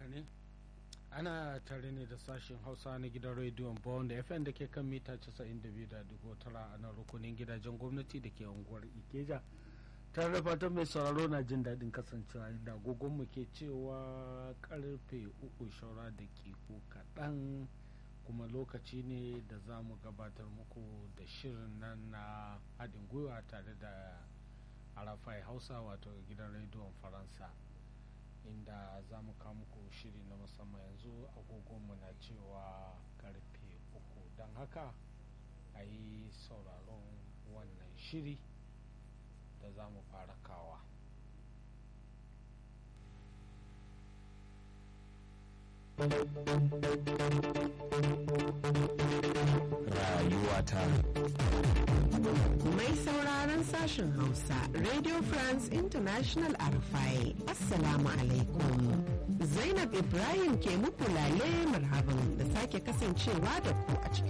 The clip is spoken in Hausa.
haka ne ana tare ne da sashen hausa na gidan rediyon bond fm da ke kan mita 92.9 a nan rukunin gidajen gwamnati da ke unguwar ikeja tare da fatan mai sauraro na jin daɗin kasancewa inda agogonmu ke cewa karfe uku shaura da kiko kaɗan kuma lokaci ne da za mu gabatar muku da shirin nan na haɗin gwiwa tare da arafai hausa wato gidan rediyon faransa inda za mu kawo muku shiri na musamman yanzu agogonmu na cewa karfe uku don haka a yi sauraron wannan shiri da za mu fara kawa rayuwata Mai sauraron sashen Hausa, Radio France International Arfai, Assalamu alaikum. Zainab Ibrahim ke muku lale marhaban da sake kasancewa da ku a cikin